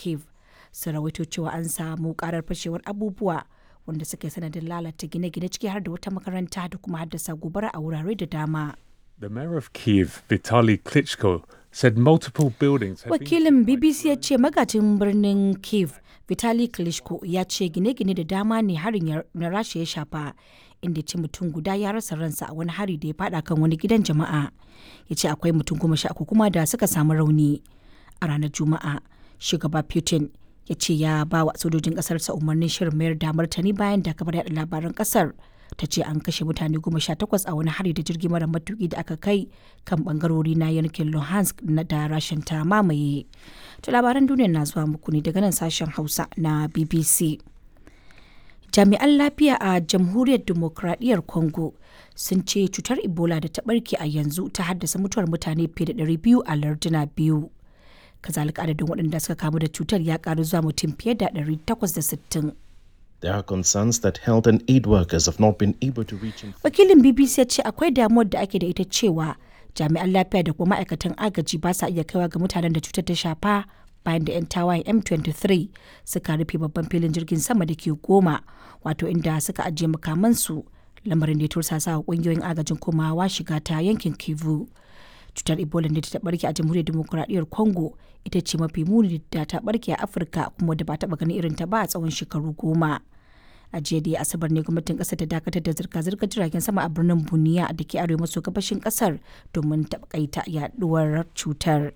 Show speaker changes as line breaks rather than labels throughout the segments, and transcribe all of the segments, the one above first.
kiev sun rawaito cewa an samu karar fashewar abubuwa wanda suka yi sanadin lalata gine-gine ciki har da wata makaranta da kuma haddasa gobara a wurare da dama
The mayor of Kiev, Vitaly Klitschko, said multiple buildings have been
wakilin bbc ya ce magajin birnin kiev vitali klitschko ya ce gine-gine da dama ne harin ya- na rasha ya shafa inda ya ce mutum guda ya rasa ransa a wani hari da ya fada kan wani gidan jama'a ya ce akwai mutum goma sha uku kuma da suka samu rauni a ranar juma'a shugaba putin ya ce ya ba wa sojojin kasarsa umarnin shirin mayar da martani bayan da kabar yada labaran kasar ta ce an kashe mutane goma sha takwas a wani hari da jirgi mara matuki da aka kai kan bangarori na yankin luhansk na da rashin ta mamaye to labaran duniya na zuwa muku ne daga nan sashen hausa na bbc jami'an lafiya a jamhuriyar demokradiyyar congo sun ce cutar ebola da ta barke a yanzu ta haddasa mutuwar mutane fiye da 200 a larduna biyu kazalika adadin waɗanda suka kamu da cutar ya karu zuwa mutum fiye da 860
There are concerns that health and aid workers have not been able to reach infected
wakilin bbc ya ce akwai damuwar da ake da ita cewa jami'an lafiya da kuma ma'aikatan agaji ba sa iya kaiwa ga mutanen da cutar ta shafa bayan da 'yan tawayen m23 suka rufe babban filin jirgin sama da ke goma wato inda suka ajiye makamansu lamarin da ya tursasa wa kungiyoyin agajin komawa shiga ta yankin kivu cutar ebola da ta barke a jamhuriyar demokuraɗiyyar congo ita ce mafi muni da ta barke a afirka kuma da ba taɓa ganin irin ta ba a tsawon shekaru goma a jiya da asabar ne gwamnatin kasar ta dakatar da zirga-zirgar jiragen sama a birnin buniya da ke arewa maso gabashin kasar domin takaita yaduwar cutar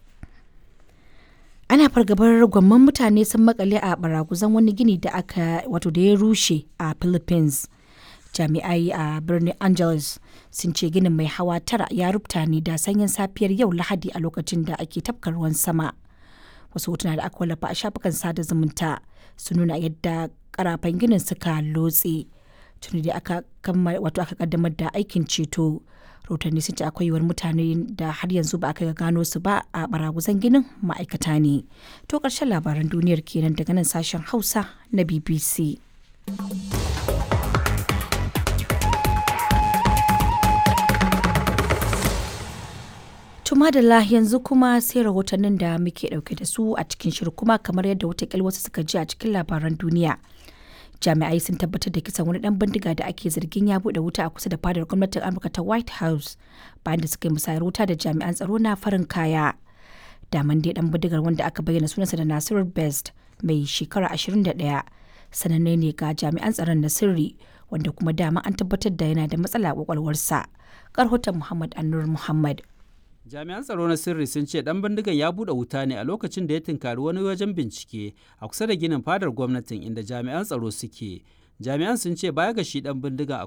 ana fargabar gwamman mutane sun makale a baraguzan wani gini da aka wato da ya rushe a philippines jami'ai a birnin angeles sun ce ginin mai hawa tara ya rubuta ne da sanyin safiyar yau lahadi a lokacin da ake tafka ruwan sama wasu hotuna da aka wallafa a shafukan sada zumunta sun nuna yadda karafan ginin suka lotse tuni da aka wato aka kaddamar da aikin ceto rahotanni sun ce akwai yiwuwar mutane da har yanzu ba aka ga gano su ba a baraguzan ginin ma'aikata ne to karshen labaran duniyar kenan daga nan sashen hausa na bbc Tumadala yanzu kuma sai rahotannin da muke dauke da su a cikin shirin kuma kamar yadda watakil wasu suka ji a cikin labaran duniya. Jami'ai sun tabbatar da kisan wani dan bindiga da ake zargin ya bude wuta a kusa da fadar gwamnatin Amurka ta White House bayan da suka yi musayar wuta da jami'an tsaro na farin kaya. Daman dai dan bindigar wanda aka bayyana sunansa da Nasiru Best mai shekara 21 sananne ne ga jami'an tsaron na sirri wanda kuma dama an tabbatar da yana da matsala a kwakwalwarsa. Karhoton Muhammad Annur Muhammad.
jami'an tsaro na sirri sun ce dan bindigan ya bude wuta ne a lokacin da ya tunkari wani wajen bincike a kusa da ginin fadar gwamnatin inda jami'an tsaro suke jami'an sun ce baya ga shi dan bindigan